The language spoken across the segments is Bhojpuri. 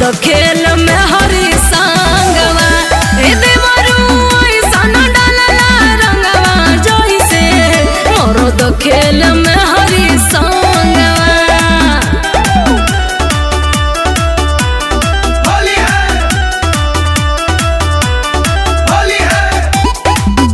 खेल में हरी संगवा ए देवरू ऐसन डालला रंगवा जइसे मरद खेल में हरी संगवा होली है होली है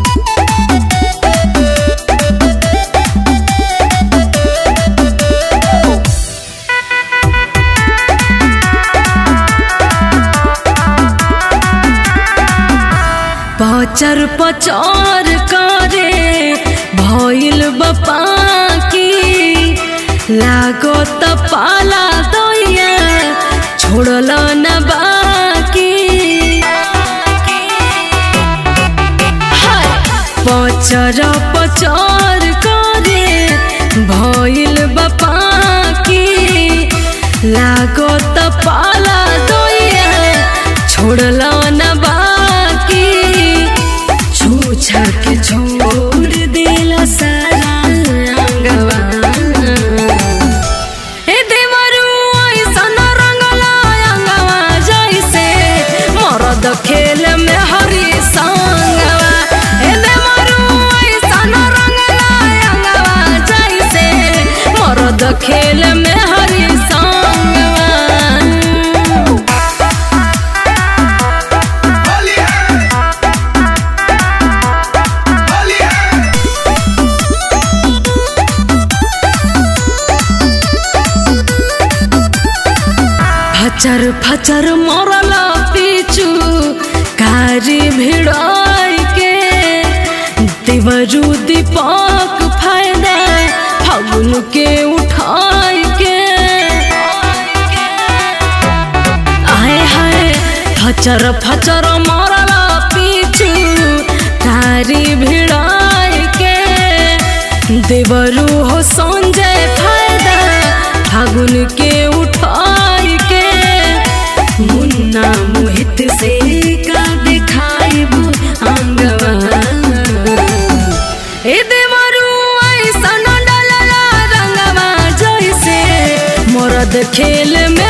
पचर पचर करे भइल बपा की लागो त पाला दैया छोड़ल न बाकी हाय! पचर पचर करे भइल बपा की लागो त पाला दैया छोड़ल न बाकी छूछा के छोड़ दिला सारा अंगवा ए देवरू ऐसन रंगला अंगवा जैसे मरद खेल में हरी संगवा ए देवरू ऐसन रंगला अंगवा जैसे मरद खेल में हरी संगवा होली है होली है फचर फचर मरल पीछू कारी भिड़ाई के देवरू दीपक फायदा फागुन के उठाई के आए हाय फचर फचर मरल पीछू कारी भिड़ाई के देवरू हो संजय फायदा फागुन के उठाई के मुन्ना मोहित से का दिखाइबू अंगवा ए देवरू ऐसन डलला रंगवा जैसे मरद खेल में